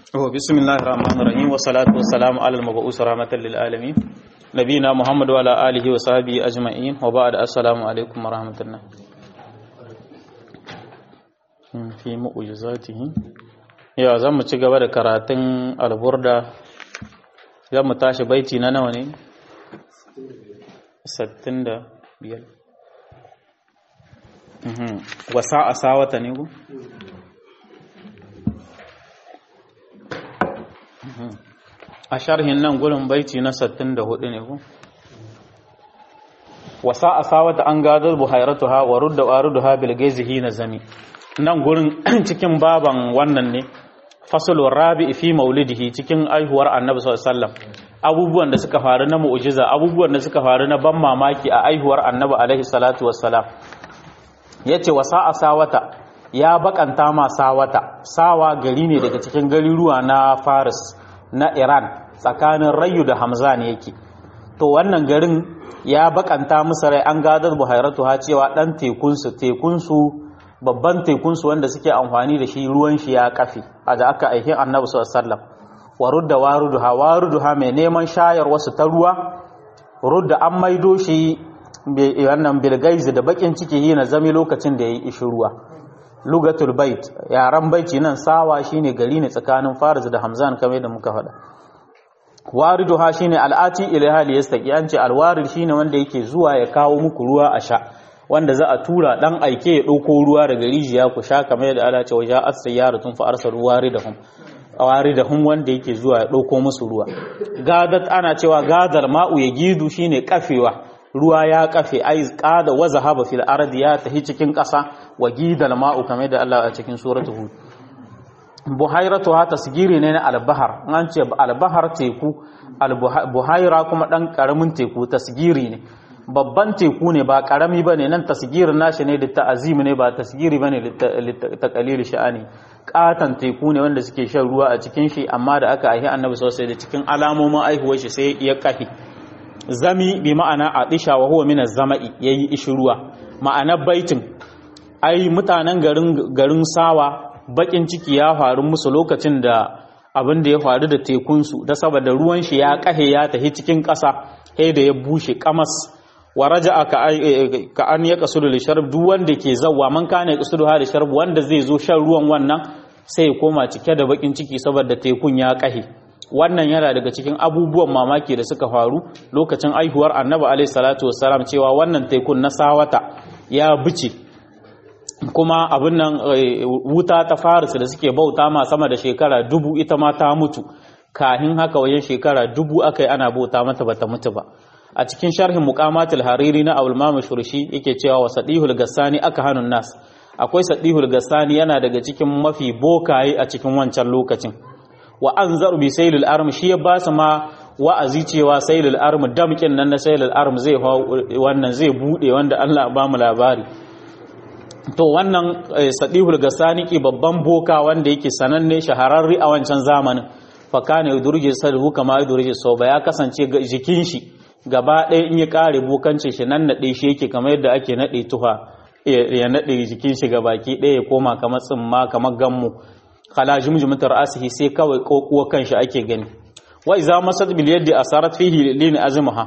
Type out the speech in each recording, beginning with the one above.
بسم الله الرحمن الرحيم والصلاة والسلام على المبعوث رحمة للعالمين نبينا محمد وعلى آله وصحبه أجمعين وبعد السلام عليكم ورحمة الله في معجزاته يا زم ci gaba da karatun alburda zan mu tashi baiti na nawa ne 65 wasa a sawata ne ku a sharhin nan gurin baiti na 64 ne ku wasa a sawata an gadar buhairatuha wa rudda waruduha bil gaizihi na zami nan gurin cikin baban wannan ne fasalun rabi fi maulidihi cikin aihuwar annabi sallallahu alaihi wasallam abubuwan da suka faru na mu'jiza abubuwan da suka faru na ban mamaki a aihuwar annabi alaihi salatu wassalam yace wasa a sawata ya bakanta ma sawata sawa gari ne daga cikin gariruwa na Faris na Iran tsakanin Rayu da Hamza ne yake to wannan garin ya bakanta musu rai an gadar buhairatu ha cewa dan tekunsu tekunsu babban tekunsu wanda suke amfani da shi ruwan shi ya kafe a da aka aikin annabi sallallahu alaihi wasallam wa rudda waruduha waruduha mai neman shayar wasu ta ruwa rudda an maido shi wannan bilgaizi da bakin ciki yi na zami lokacin da ya yi ishi ruwa lugatul bait yaran baiti nan sawa shine gari ne tsakanin fariz da hamzan kamar da muka faɗa wariduha shine al'ati ilaiha liyastaqi an ce alwarid shine wanda yake zuwa ya kawo muku ruwa a sha wanda za a tura dan aike ya ɗauko ruwa daga rijiya ku sha kamar yadda Allah ce waja as-sayyaratun fa arsalu waridahum waridahum wanda yake zuwa ya ɗauko musu ruwa gadat ana cewa gadar ma'u ya gidu shine kafewa ruwa ya kafe ai qada wa zahaba fil ardi ya tahi cikin ƙasa wa gidal ma'u kamar yadda Allah a cikin suratul hud buhairatu ha tasgiri ne na albahar an ce albahar teku buhaira kuma dan karamin teku tasgiri ne babban teku ne ba karami ba ne nan tasgirin nashi ne da ta'azim ne ba tasgiri ba ne ta kalili sha'ani katan teku ne wanda suke shan ruwa a cikin shi amma da aka aihi annabi sosai da cikin alamomin aihuwar shi sai ya kafi zami bi ma'ana a disha wa huwa min zama'i yayi ishi ruwa ma'ana baitin ai mutanen garin garin sawa bakin ciki ya faru musu lokacin da abin da ya faru da tekunsu da saboda ruwan shi ya kahe ya tafi cikin ƙasa sai da ya bushe kamas wa raja'a ka an ya kasudu li sharb duk wanda ke zawwa man kana kasudu ha da sharb wanda zai zo shan ruwan wannan sai ya koma cike da bakin ciki saboda tekun ya kahe wannan yana daga cikin abubuwan mamaki da suka faru lokacin aihuwar annabi alaihi salatu wassalam cewa wannan tekun na sawata ya bice kuma abin nan wuta ta faris da suke bauta ma sama da shekara dubu ita ma ta mutu kahin haka wajen shekara dubu aka yi ana bauta mata bata mutu ba a cikin sharhin muqamatul hariri na abul mamud shurshi yake cewa wa sadihul gassani aka hanun nas akwai sadihul gassani yana daga cikin mafi bokaye a cikin wancan lokacin wa anzaru bi saylil arm shi ya ba su ma wa'azi cewa saylil arm damkin nan na saylil arm zai wannan zai bude wanda Allah ba mu labari to wannan sadihul gasaniki babban boka wanda yake sananne shahararri a wancan zamanin fakane yudurje sadhu kama yudurje soba ya kasance jikin shi gaba ɗaya in ya kare bokancin shi nan nade shi yake kamar yadda ake nade tuha ya nade jikin shi gabaki ɗaya ya koma kamar tsimma kamar gammu khala jumjumatar asihi sai kawai kokuwa kanshi ake gani wa iza masad bil yadi asarat fihi lin azmaha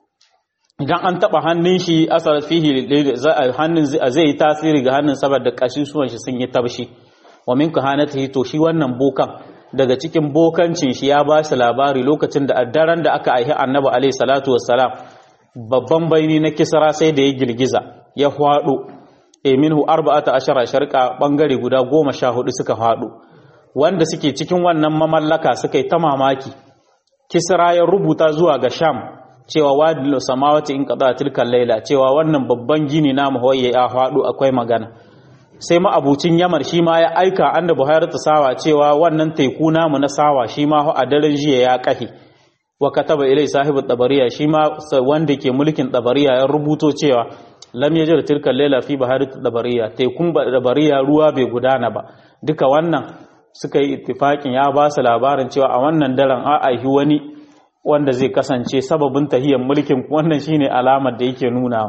idan an taba hannun shi asarar fihi hannun zai yi tasiri ga hannun saboda kashisuwan shi sun yi tabshi wa min kahanatihi to shi wannan bokan daga cikin bokancin shi ya ba shi labari lokacin da daren da aka aihi annabi alaihi salatu wassalam babban baini na kisra sai da ya girgiza ya hwado e minhu arba'ata ashara sharqa bangare guda goma sha hudu suka hwado wanda suke cikin wannan mamallaka suka yi ta mamaki kisra ya rubuta zuwa ga sham cewa wadil samawati in qada tilkal laila cewa wannan babban gini na muhayya ya faɗo akwai magana sai ma abucin yamar shi ma ya aika anda buhari ta sawa cewa wannan teku namu na sawa shi ma a daren jiya ya kahi wa kataba ilai sahibu tabariya shi ma wanda ke mulkin tabariya ya rubuto cewa lam yajir tilkal laila fi bahari tabariya tekun tabariya ruwa bai gudana ba duka wannan suka yi ittifakin ya ba su labarin cewa a wannan daren a aihi wani wanda zai kasance sababin tahiyar mulkin wannan shine alamar da yake nuna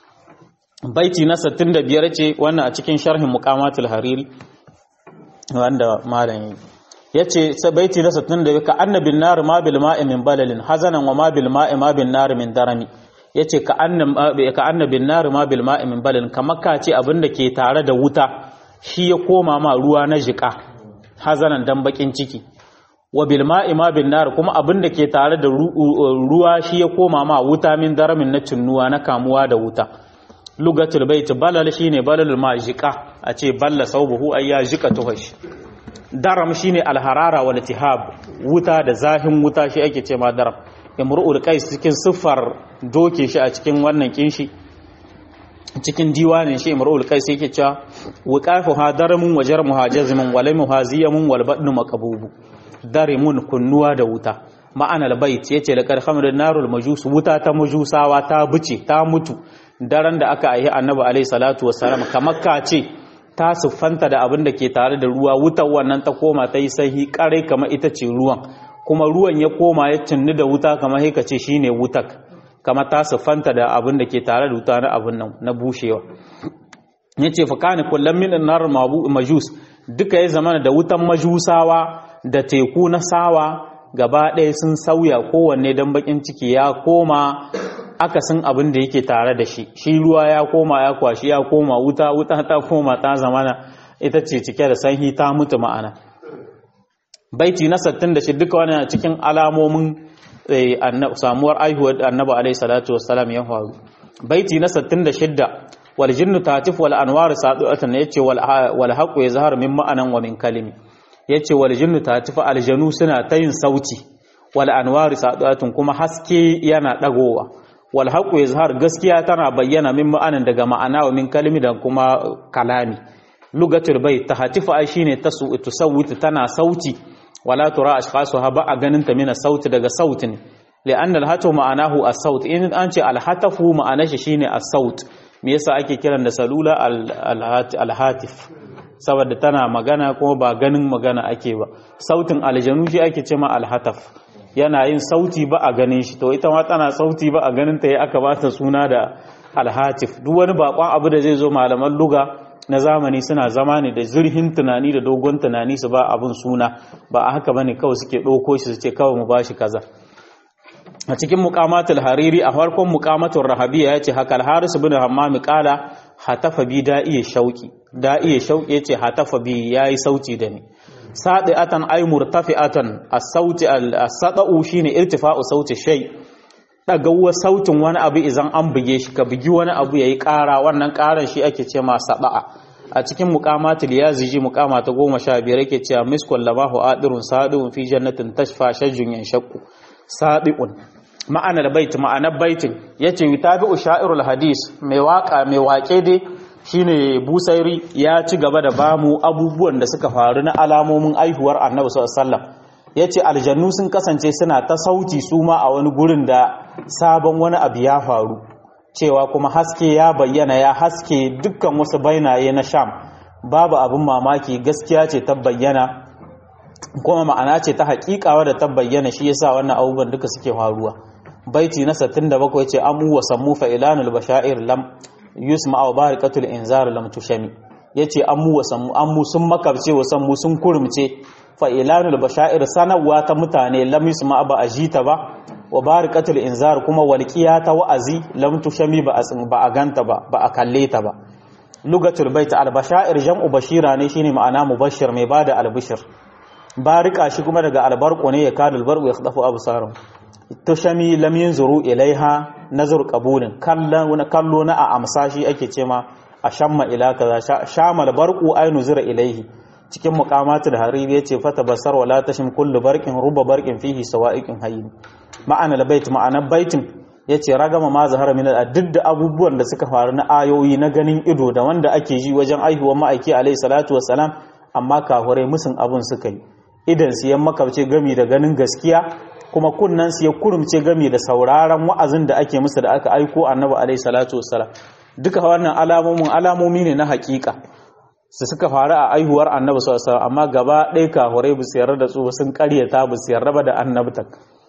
baiti na 65 ce wannan a cikin sharhin muqamatul hariri wanda malam yace baiti na 60 ka annabin nar ma bil ma'i min balalin hazanan wa ma bil ma'i ma bin nar min darami yace ka annam ka annabin nar ma bil ma'i min balalin kamar ka ce abinda ke tare da wuta shi ya koma ma ruwa na jika hazanan dan bakin ciki wa bil ma'i ma bin nar kuma abinda ke tare da ruwa shi ya koma ma wuta min daramin na cinnuwa na kamuwa da wuta lugatul bait balal shine balal ma jika a ce balla saubuhu ay ya jika tuhash daram shine alharara wal tihab wuta da zahin wuta shi ake ce ma daram imru'ul qais cikin siffar doke shi a cikin wannan kinshi cikin diwanin shi imru'ul qais yake cewa wuqafu hadaramun wajar muhajazmun wal muhaziyamun wal badnu maqbubu darimun kunnuwa da wuta ma'anar bait yace laqad khamrun narul majus wuta ta majusawa ta buce ta mutu daren da aka aihi annabi alaihi salatu wassalam kamar ka ce ta siffanta da abin da ke tare da ruwa wutar wannan ta koma ta yi sahi kare kamar ita ce ruwan kuma ruwan ya koma ya cinni da wuta kamar haika ce shine wutak kamar ta siffanta da abin da ke tare da wuta na abin nan na bushewa yace fa kana kullum min nar majus duka ya zama da wutan majusawa da teku na sawa gaba ɗaya sun sauya kowanne don bakin ciki ya koma akasin abin da yake tare da shi shi ruwa ya koma ya kwashi ya koma wuta wuta ta koma ta zamana ita ce cike da sanyi ta mutu ma'ana baiti na 66 duka wani cikin alamomin samuwar aihuwar annabi alaihi salatu wassalam ya faru baiti na 66 wal jinnu tatif wal anwar sadu'atan yace wal wal haqu yazharu min ma'anan wa min kalimi yace wal jinnu tatif aljanu suna ta yin sauti wal anwar sadu'atun kuma haske yana dagowa wal haqu yazhar gaskiya tana bayyana min ma'anan daga ma'ana wa min kalimi da kuma kalami lugatul bai tahatifu ai shine tasu tusawwitu tana sauti wala tura ashkhasuha ba a ganin ta mina sauti daga sautin li'anna al-hatu ma'anahu as-saut in an ce al-hatafu ma'anar shi shine as-saut me yasa ake kiran da salula al-hatif saboda tana magana kuma ba ganin magana ake ba sautin aljanu shi ake ce ma al-hataf yana yin sauti ba a ganin shi to ita ma tana sauti ba a ganin ta yi aka ba ta suna da al-hatif duk wani bakon abu da zai zo malaman luga na zamani suna zama ne da zurhin tunani da dogon tunani su ba abin suna ba a haka bane kawai suke ɗauko shi su ce kawai mu bashi kaza a cikin muqamatul hariri a farkon muqamatul rahabiya yace haka al-haris ibn hammam qala hatafa bi da'iya shauki da'iya shauki yace hatafa bi yayi sauti da ni sadiatan ay murtafi'atan as-sauti as-sada'u shine irtifa'u sauti shay ɗagawar sautin wani abu idan an buge shi ka bugi wani abu ya yi ƙara wannan ƙaran shi ake ce ma saba'a a cikin muƙamatul ya ziji muƙama ta goma sha biyar yake cewa miskul lamahu adirun sadi'un fi jannatin tashfa shajjun yan shakku sadi'un ma'anar bait ma'anar baitin yace yutabi'u sha'irul hadis mai waka mai waƙe dai shine busairi ya ci gaba da bamu abubuwan da suka faru na alamomin aihuwar annabi sallallahu alaihi wasallam ya ce aljannu sun kasance suna ta sauti su ma a wani gurin da sabon wani abu ya faru cewa kuma haske ya bayyana ya haske dukkan wasu bainaye na sham babu abin mamaki gaskiya ce ta bayyana kuma ma'ana ce ta haƙiƙawa da ta bayyana shi yasa wannan abubuwan duka suke faruwa baiti na 67 ce amu wa sammu fa ilanul bashair lam yusma wa barikatul inzar lam tushami yace amu wa sammu amu sun makabce wa sammu sun kurumce fa'ilanul bashair sanarwa ta mutane lam yusma ba a jita ba wa barikatul inzar kuma walqiya ta wa'azi lam tushami ba a ba a ganta ba ba a kalle ta ba lugatul bait al bashair jam'u bashira ne shine ma'ana mubashir mai bada albishir barika shi kuma daga albarqu ne ya kadul barqu ya khadafu absarun tushami lam yanzuru ilaiha nazar qabulin kallon kallo na a amsa shi ake cema a shamma ila kaza shamal barqu aynu zira ilaihi cikin muqamatul hariri yace fata basar wala tashim kullu barqin ruba barqin fihi sawa'iqin hayyin ma'ana albayt ma'ana baitin yace ragama ma zahara min duk da abubuwan da suka faru na ayoyi na ganin ido da wanda ake ji wajen aihuwar ma'aiki alayhi salatu wassalam amma kafurai musun abun suka yi idan su yan makabce gami da ganin gaskiya kuma kunnan su ya kurumce gami da sauraron wa'azin da ake musu da aka aiko annabi alayhi salatu wassalam duka wannan alamomin alamomi ne na hakika su suka faru a aihuwar annabi sallallahu alaihi amma gaba ɗaya kahurai bu sayar da su sun ƙaryata bu sayar raba da annabta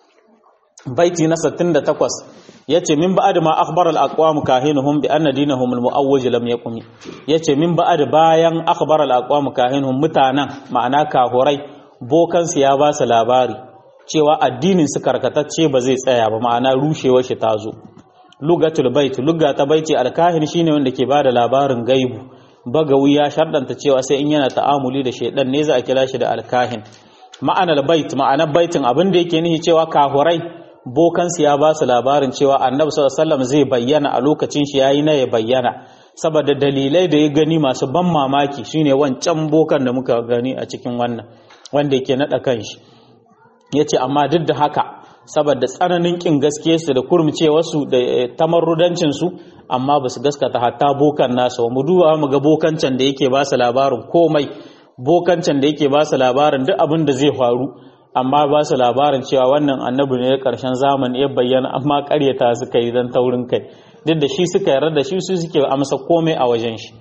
baiti na 68 yace min ba'd ma akhbar al aqwam kahinuhum bi anna dinahum al muawwaj lam yaqum yace min ba'd bayan akhbar al aqwam kahinuhum mutanan ma'ana kahurai bokansu ya ba su labari cewa addinin su karkatacce ba zai tsaya ba ma'ana rushewar shi ta zo lugatul bait lugga ta baiti alkahin shine wanda ke bada labarin gaibu bagawi ya shardanta cewa sai in yana ta'amuli da shaidan ne za a kira shi da alkahin ma'anar bait ma'anar baitin abin da yake nihi cewa kahurai bokansu ya ba su labarin cewa annabi sallallahu alaihi wasallam zai bayyana a lokacin shi yayi na ya bayyana saboda dalilai da ya gani masu ban mamaki shine wancan bokan da muka gani a cikin wannan wanda yake nada kanshi yace amma duk da haka saboda tsananin kin gaske su da kurmcewarsu da tamarrudancin su amma ba su gaskata hatta bokan nasa mu duba mu ga bokancan da yake ba su labarin komai bokancan da yake ba su labarin duk abin da zai faru amma ba su labarin cewa wannan annabi ne karshen zamani ya bayyana amma karyata suka yi don taurin kai duk da shi suka yarda da shi su suke amsa komai a wajen shi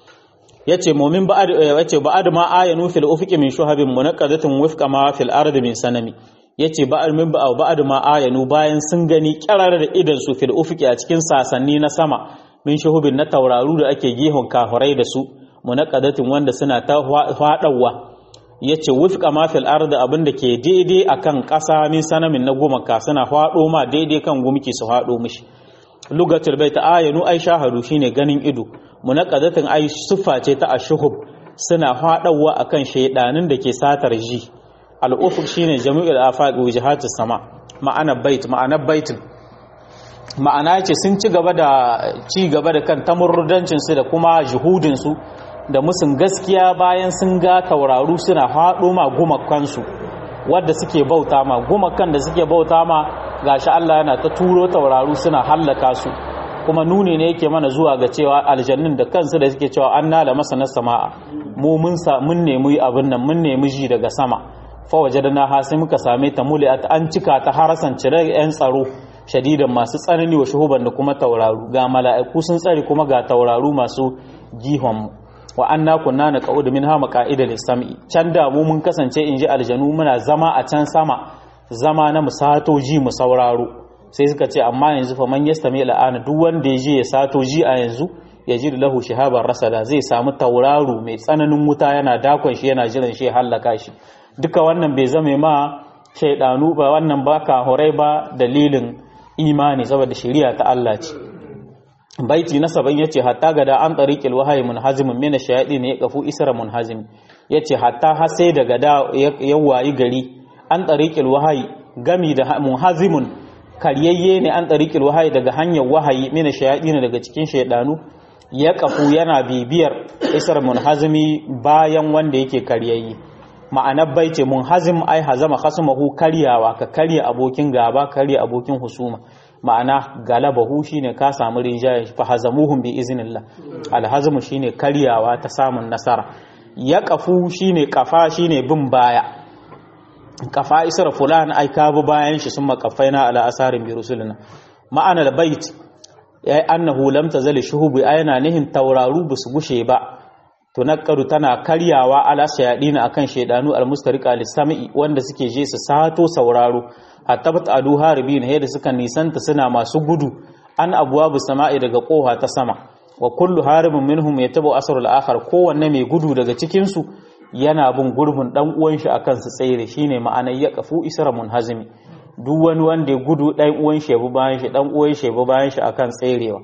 yace mu'min ba'ad yace ba'ad ma ayanu fil ufuqi min shuhabin munaqqadatin wifqa ma fil ardi min sanami yace ba'ad min ba'ad ma ayanu bayan sun gani kirar da idan su fil ufuqi a cikin sasanni na sama min shuhubin na tauraru da ake gihon kafirai da su munaqqadatin wanda suna ta fadawa yace wifqa ma fil ardi abinda ke daidai akan ƙasa min sanamin na gumaka suna fado ma daidai kan gumki su fado mishi lugatul bait ayanu ai shahadu shine ganin ido munaqadatin ai siffa ce ta ashuhub suna fadawa akan shaydanin da ke satar ji al-ufuq shine jami'ul afaq wujahatus sama ma'ana bait ma'ana baitin ma'ana ce sun ci gaba da ci gaba da kan tamurrudancin su da kuma juhudin su da musun gaskiya bayan sun ga tauraru suna fado ma gumakan su wadda suke bauta ma gumakan da suke bauta ma gashi Allah yana ta turo tauraru suna hallaka su kuma nuni ne yake mana zuwa ga cewa aljannin da kansu da suke cewa an nala masa na sama'a mu mun sa mun nemi abin nan mun nemi ji daga sama fa wajadna ha sai muka same ta muliat an cika ta harasan cire yan tsaro shadidan masu tsanani wa shuhuban da kuma tauraru ga mala'iku sun tsare kuma ga tauraru masu gihon mu wa anna kunna naqud minha maqa'ida lis-sam'i can da mu mun kasance inji aljanu muna zama a can sama zama na musato ji mu sauraro sai suka ce amma yanzu fa man yastami la'ana duk wanda ya je ya sato ji a yanzu ya ji lahu shihaban rasada zai samu tauraro mai tsananin wuta yana dakon shi yana jiran shi hallaka shi duka wannan bai zame ma shaidanu ba wannan ba ka horai ba dalilin imani saboda shari'a ta Allah ce baiti na saban yace hatta gada an tariqil wahyi munhazimun min ash-shayatin ya kafu isra munhazim yace hatta har sai daga da ya wayi gari an tariqil wahyi gami da munhazimun karyayye ne an tariqil wahyi daga hanyar wahayi min ash-shayatin daga cikin shaydanu ya kafu yana bibiyar isra munhazimi bayan wanda yake karyayye ma'anar baiti munhazim ai hazama khasmahu karyawa ka karya abokin gaba karya abokin husuma ma'ana galabahu shine ka samu rinjaye fa hazamuhum bi iznillah alhazmu shine karyawa ta samun nasara ya kafu shine kafa shine bin baya kafa isra fulan ai ka bi bayan shi summa kafaina ala asarin bi rusulina ma'ana albayt ya annahu lam tazali shuhubi ayana nihin tauraru busu gushe ba tunakkaru tana karyawa ala shayadina akan shaydanu almustariqa lisami wanda suke je su sato sauraro hatta adu haribin yadda suka nisanta suna masu gudu an abwabu sama'i daga koha ta sama wa kullu haribin minhum yatabu asrul akhar kowanne mai gudu daga cikin su yana bin gurbin dan uwan shi akan su tsere shine ma'anar ya kafu isra munhazimi duk wani wanda ya gudu dan uwan shi bu bayan shi dan uwan shi bu bayan shi akan tserewa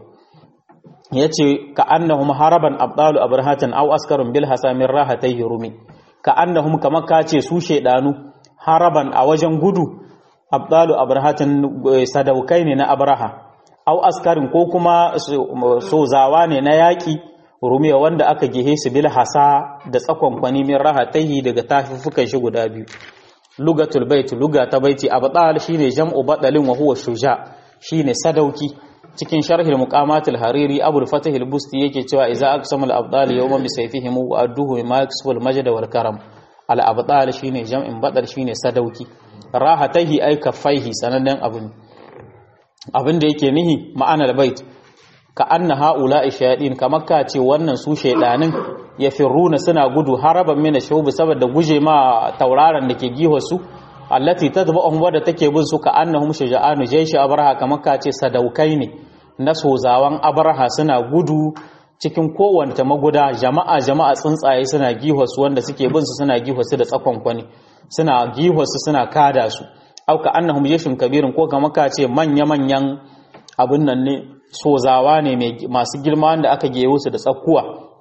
yace ka annahum haraban abdalu abrahatan aw askarun bil hasamin rahatay rumi ka annahum kamar kace su shedanu haraban a wajen gudu abdalu abrahatan sadaukai ne na abraha au askarin ko kuma sozawa ne na yaƙi rumiya wanda aka gehe su bil hasa da tsakon kwani min rahatahi daga tafifukan shi guda biyu lugatul bait luga ta baiti abdal shine jam'u badalin wa huwa shuja shine sadauki cikin sharhil muqamatul hariri abul fatih al-busti yake cewa idza aqsamul abdal yawma bi sayfihim wa adduhu ma yaksubul majd wal karam al abdal shine jam'in badal shine sadauki rahatahi ay kaffaihi sanannen abin abin da yake nihi ma'anar bait ka anna haula shayadin kamar ka ce wannan su shaydanin ya firruna suna gudu haraban mina shubu saboda guje ma tauraron da ke giho su allati tadba'uhum wadda take bin su ka annahum shuja'anu jayshi abraha kamar ka ce sadaukai ne na sozawan abraha suna gudu cikin kowanne maguda jama'a jama'a tsuntsaye suna gihwasu wanda suke bin su suna gihwasu da tsakon kwani suna gihwasu suna kada su auka annahum yashun kabirin ko kamar ka ce manya manyan abun nan ne sozawa ne masu girma wanda aka gewo su da tsakkuwa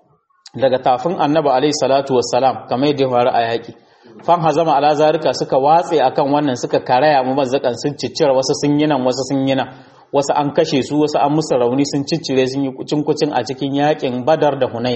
daga tafin annabi alaihi salatu wassalam kamar yadda ya faru a yaki fan hazama ala zarika suka watse akan wannan suka karaya mu mazzakan sun ciccira wasu sun yi nan wasu sun yi nan wasu an kashe su wasu an musu rauni sun ciccire sun yi kucin kucin a cikin yakin badar da hunain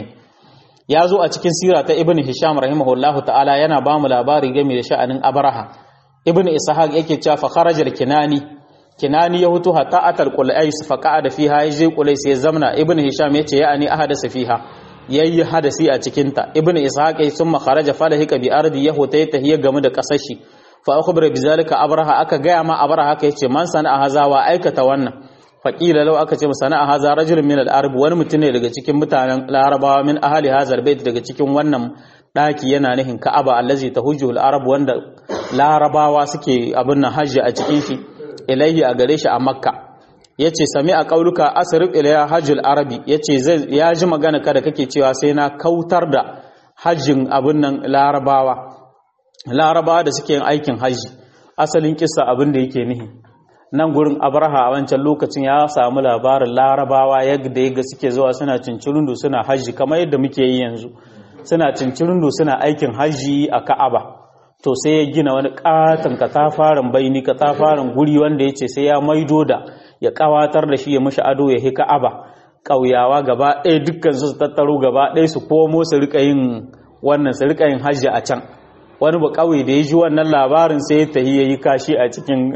ya zo a cikin sira ta ibn hisham rahimahullahu ta'ala yana ba mu labari game da sha'anin abraha ibn ishaq yake cewa fa kharaja kinani kinani ya hutu hatta atal qulais fa qa'ada fiha yaje qulais ya zamna ibn hisham yace ya ani ahadasa fiha yayi hadasi a cikin ta ibn ishaq ya summa kharaja falahika bi ardi yahuta ta hiya game da kasashi fa akhbara bizalika abraha aka gaya ma abraha aka yace man sana'a haza wa aikata wannan faƙila lau aka ce sana'a haza rajulun min al-arab wani mutum ne daga cikin mutanen larabawa min ahli hazal bait daga cikin wannan daki yana nihin ka'aba allazi tahujju al-arab wanda larabawa suke abin nan hajji a cikin shi ilaihi a gare shi a makka yace sami a kauluka asrif ilayya hajjul arabi yace zai ya ji magana kada kake cewa sai na kautar da hajjin abin nan larabawa larabawa da suke yin aikin hajji asalin kissa abin da yake nihi nan gurin abraha a wancan lokacin ya samu labarin larabawa yadda yaga suke zuwa suna cincirundu suna hajji kamar yadda muke yi yanzu suna cincirundu suna aikin hajji a ka'aba to sai ya gina wani katon katafaren baini katafaren guri wanda ya ce sai ya maido da ya kawatar da shi ya mashi ado ya hi ka'aba ƙauyawa gaba ɗaya dukkan su tattaro gaba ɗaya su komo su rika yin wannan su rika yin hajji a can wani ba kawai da ya ji wannan labarin sai ya tahi ya yi kashi a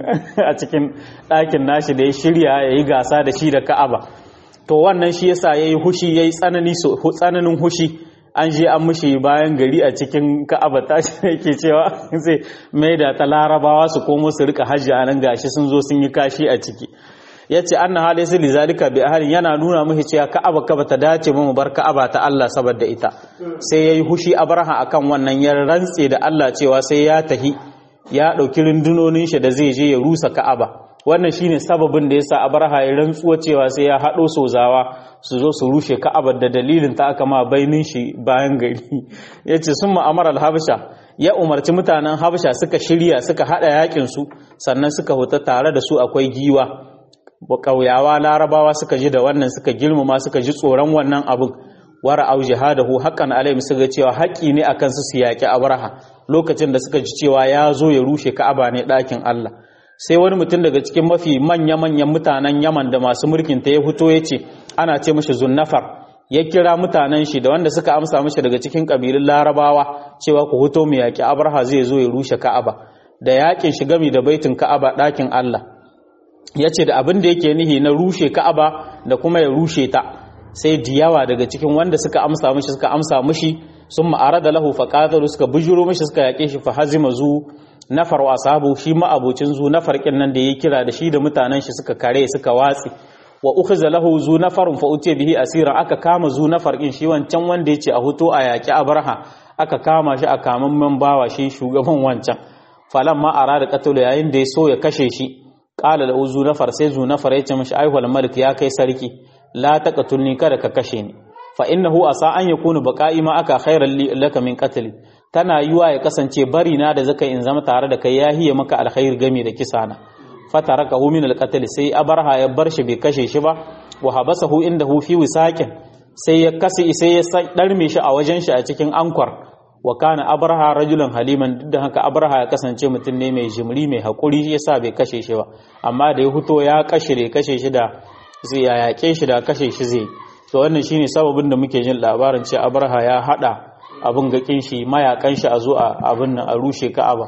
cikin ɗakin nashi da ya shirya ya yi gasa da shi da ka'aba to wannan shi yasa ya yi hushi ya yi tsananin hushi an je an mushi bayan gari a cikin ka'aba ta shi yake cewa zai mai da ta larabawa su komo su rika hajji a nan gashi sun zo sun yi kashi a ciki ya ce an na hali su lizalika bi ahalin yana nuna mushi cewa ka'aba ka bata dace mu bar ka'aba ta Allah saboda ita sai yayi hushi abraha akan wannan ya rantse da Allah cewa sai ya tahi ya dauki rundunonin shi da zai je ya rusa ka'aba wannan shine sababin da yasa abraha ya rantsuwa cewa sai ya hado sozawa su zo su rushe ka'abar da dalilin ta aka ma bainin shi bayan gari yace sun ma'amar al-habsha ya umarci mutanen habsha suka shirya suka hada yakin su sannan suka huta tare da su akwai giwa ƙauyawa larabawa suka ji da wannan suka girmama suka ji tsoron wannan abin wara au jihadahu haqqan alaihim suka cewa haƙi ne akan su su yaƙi abraha lokacin da suka ji cewa ya zo ya rushe ka'aba ne ɗakin Allah sai wani mutum daga cikin mafi manya manyan mutanen Yaman da masu mulkin ta ya fito ya ce ana ce mishi zunnafar ya kira mutanen shi da wanda suka amsa mishi daga cikin kabilun larabawa cewa ku fito mu yaƙi abraha zai zo ya rushe ka'aba da yaƙin shi gami da baitin ka'aba ɗakin Allah ya ce da abin da yake nihi na rushe ka'aba da kuma ya rushe ta sai diyawa daga cikin wanda suka amsa mishi suka amsa mishi sun ma'ara da lahu faƙataru suka bujuro mishi suka yaƙe shi fa hazima zu nafar wa sabu shi ma'abocin zu nafar kin nan da ya kira da shi da mutanen shi suka kare suka watsi wa ukhiza lahu zu nafarun fa utiya bihi asiran aka kama zu nafar kin shi wancan wanda yace a huto a yaƙi abraha aka kama shi a kaman bawa shi shugaban wancan falamma arada qatlu yayin da ya so ya kashe shi qala lahu zu nafar sai zu nafar ya ce mishi aihwal malik ya kai sarki la taqtulni kada ka kashe ni fa innahu asa an yakunu baqa'i ma aka khairan li laka min qatli tana yiwa ya kasance bari na da zaka in zama tare da kai yahiye maka alkhair game da kisana fatarakahu min alqatl sai abarha ya bar shi bai kashe shi ba wa habasahu indahu fi wisaqin sai ya kasi sai ya darme shi a wajen shi a cikin ankwar wa kana abraha rajulan haliman duk da haka abraha ya kasance mutum ne mai jimri mai hakuri yasa bai kashe shi ba amma da ya fito ya kashe da kashe shi da zai ya yake shi da kashe shi zai to wannan shine sababin da muke jin labarin cewa abraha ya hada abin gakin shi mayakan shi a zo a abin nan a rushe ka'aba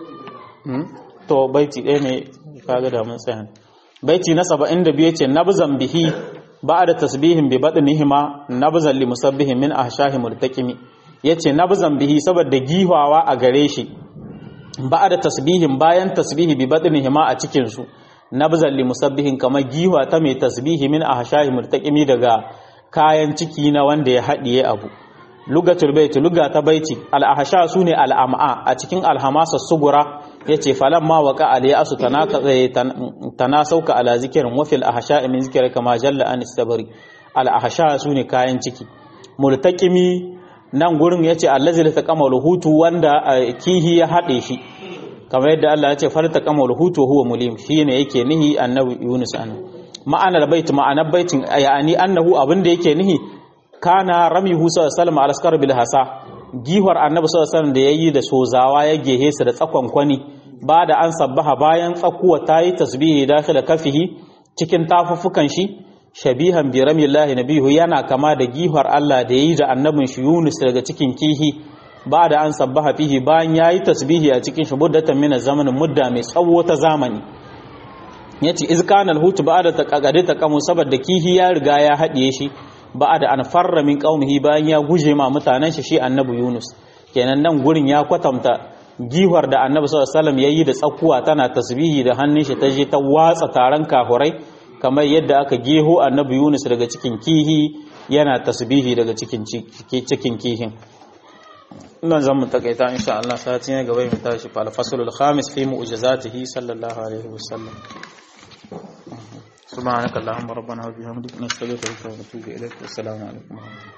to baiti ɗaya ne kaga da mun tsaya baiti na 72 yace nabzan bihi ba'da tasbihin bi badnihima nabzan li musabbihin min ahshahi murtaqimi yace nabzan bihi saboda gihawa a gare shi ba'da tasbihin bayan tasbihi bi badnihima a cikin su nabzan li musabbihin kamar giwa ta mai tasbihi min ahshahi murtaqimi daga kayan ciki na wanda ya haɗiye abu lugatul baiti luga ta baiti al-ahsha sune al-am'a a cikin al-hamasa sugura yace falamma waqa aliyasu tanaka tanasauka ala zikrin wa fil ahsha min zikri kama jalla an istabari al-ahsha sune kayan ciki multaqimi nan gurin yace allazi la taqama hutu wanda kihi ya hade shi kamar yadda Allah ya ce farta kama hutu huwa mulim shine yake nihi annabi Yunus an ma'anar bait ma'anar baitin yani annahu abinda yake nihi kana ramihu sallallahu alaihi wasallam alaskar bil hasa gihwar annabi sallallahu alaihi wasallam da yayi da sozawa ya gehe su da tsakon kwani ba da an sabbaha bayan tsakuwa tayi tasbihi dakhila kafihi cikin tafuffukan shi shabihan bi ramillahi nabihu yana kama da gihwar Allah da yayi da annabin shi Yunus daga cikin kihi ba da an sabbaha fihi bayan yayi tasbihi a cikin shi muddatan min zamanin mudda mai tsawo ta zamani yace iz kana al-hut ba'da taqagade taqamu saboda kihi ya riga ya hadiye shi ba'da an farra min qaumihi bayan ya guje ma mutanen shi shi annabi Yunus kenan nan gurin ya kwatanta gihwar da annabi sallallahu alaihi wasallam yayi da tsakuwa tana tasbihi da hannun shi ta je ta watsa taron kahurai kamar yadda aka geho annabi Yunus daga cikin kihi yana tasbihi daga cikin cikin kihin nan zan mu takaita insha Allah sati ne gaba mu tashi fa al-faslul khamis fi mu'jizatihi sallallahu alaihi wasallam subhanakallahumma rabbana wa bihamdika nastaghfiruka wa natubu ilaik wa assalamu alaikum